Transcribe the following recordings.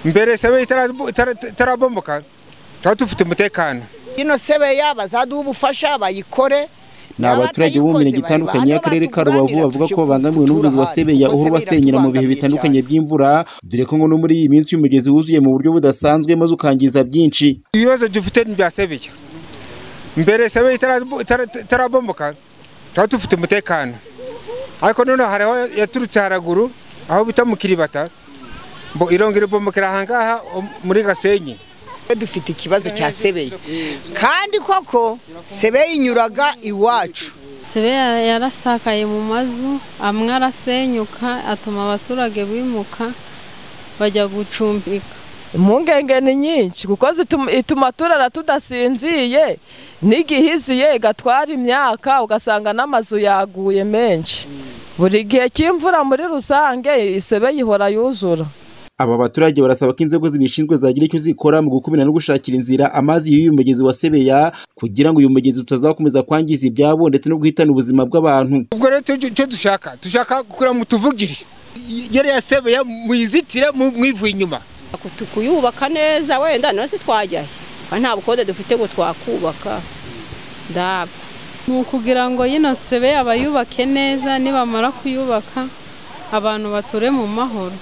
mbere sebe itarabomoka tuba dufite umutekano ino sebe yaba zaduha ubufasha bayikore ni abaturage bo mu mirenge itandukanye y'akarere ka rubavu bavuga ko babangamiwe n'umugezi wa sebe ya uhora ubasenyera mu bihe bitandukanye by'imvura dore ko ngo no muri iyi minsi umugezi wuzuye mu buryo budasanzwe maze ukangiza byinshi ibibazo dufite ni ibya sebeya mbere sebe itarabomoka tuba dufite umutekano ariko noneho hariho yaturutse haraguru aho bita mu kiribata ngo irongera ibomokera ahangaha muri gasenyi dufite ikibazo cya sebeye kandi koko sebeye inyuraga iwacu sebeya yarasakaye mu mazu amwe arasenyuka atuma abaturage bimuka bajya gucumbika impungenge ni nyinshi kuko ituma turara tudasinziye n'igihiziye igatwara imyaka ugasanga n'amazu yaguye menshi buri gihe cy'imvura muri rusange isebe ihora yuzura aba baturage barasaba ko inzego zibishinzwe zagira icyo zikora mu gukubira no gushakira inzira amazi y'uyu mugezi wa sebeya kugira ngo uyu mugezi utazakomeza kwangiza ibyabo ndetse no guhitana ubuzima bw'abantu ubwo rero icyo dushaka dushaka kugira ngo tuvugire yariya sebeya muyizitire mwivuye inyuma kuyubaka neza wenda nasi twajya nta bukode dufite ngo twakubaka ndaba ni ukugira ngo yino sebeya bayubake neza nibamara kuyubaka abantu bature mu mahoro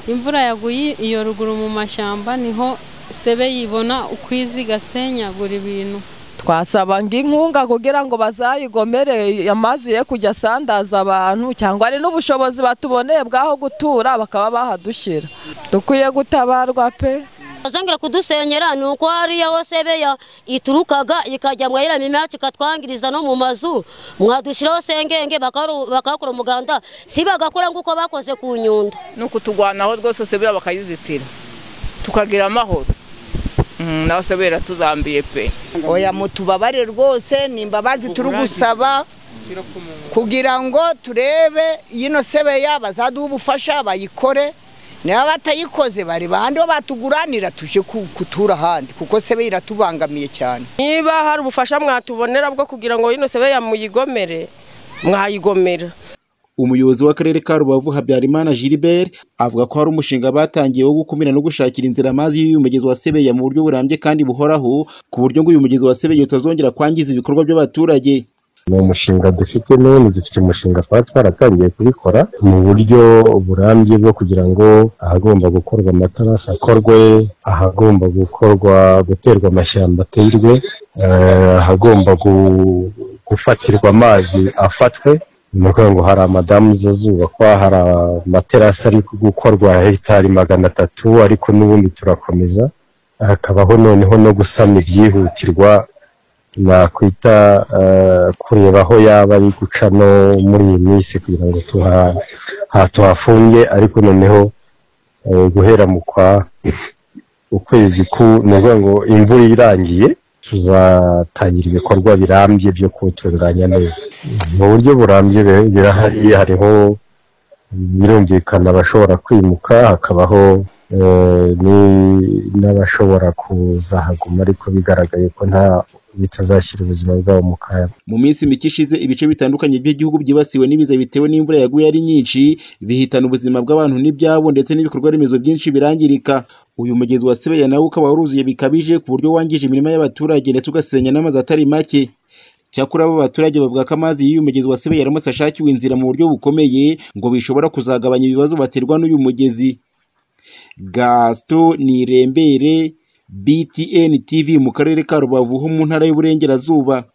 imvura yaguye iyo ruguru mu mashyamba niho sebe yibona uko igasenyagura ibintu twasaba nk'inkunga kugira ngo bazayigomere amazi ye kujya asandaza abantu cyangwa ari n'ubushobozi batuboneye bw'aho gutura bakaba bahadushyira dukwiye gutabarwa pe bazongera kudusenyera ni uko hariya ho sebeya iturukaga ikajya mu yera imyaka ikatwangiriza no mu mazu mwadushyiraho sengenge bakakora umuganda si bagakora nk'uko bakoze ku nyundo ni ukutugwanaho rwose sebeya bakayizitira tukagira amahoro nawe sebera tuzambiye pe oya mutubabarire rwose ni imbabazi turi gusaba kugira ngo turebe yino sebeya bazaduha ubufasha bayikore niba batayikoze bari bahandi bo batuguranira tuje kutura ahandi kuko sebe iratubangamiye cyane niba hari ubufasha mwatubonera bwo kugira ngo ino sebe yamuyigomere mwayigomera umuyobozi w'akarere ka rubavu habyarimana gilbert avuga ko hari umushinga batangiye wo gukumira no gushakira inzira amazi y'uyu mugezi wa sebeya mu buryo burambye kandi buhoraho ku buryo ngo uyu mugezi wa sebeya utazongera kwangiza ibikorwa by'abaturage ni umushinga dufite none dufite umushinga twaba twaratangiye kubikora mu buryo burambye bwo kugira ngo ahagomba gukorwa amatarasi akorwe ahagomba gukorwa guterwa amashyamba aterwe ahagomba gufatirwa amazi afatwe ni ukuvuga ngo hari amadamu zazubakwa hari amaterasi ari gukorwa hegitari magana atatu ariko n'ubundi turakomeza hakabaho noneho no gusana ibyihutirwa nakwita kureba aho yaba ari guca no muri iyi minsi kugira ngo tuhafunge ariko noneho guhera mu kwa ukwezi ku ni ukuvuga ngo imvura irangiye tuzatangira ibikorwa birambye byo kuwutunganya neza mu buryo burambye birahari hariho birumvikana abashobora kwimuka hakabaho n'abashobora kuza haguma ariko bigaragaye ko nta bitazashyira ubuzima bwabo mu kaga mu minsi mike ishize ibice bitandukanye by'igihugu byibasiwe n'ibiza bitewe n'imvura yaguye ari nyinshi bihitana ubuzima bw'abantu n'ibyabo ndetse n'ibikorwa remezo byinshi birangirika uyu mugezi wa sebeya nawo ukaba waruzuye bikabije ku buryo wangije imirima y'abaturage ndetse ugasenya n'amazu atari make cyakora abo baturage bavuga ko amazi y'uyu mugezi wa sebeya aramutse ashakiwe inzira mu buryo bukomeye ngo bishobora kuzagabanya ibibazo baterwa n'uyu mugezi gasito nirembere btn tv mu karere ka rubavu ho mu ntara y'uburengerazuba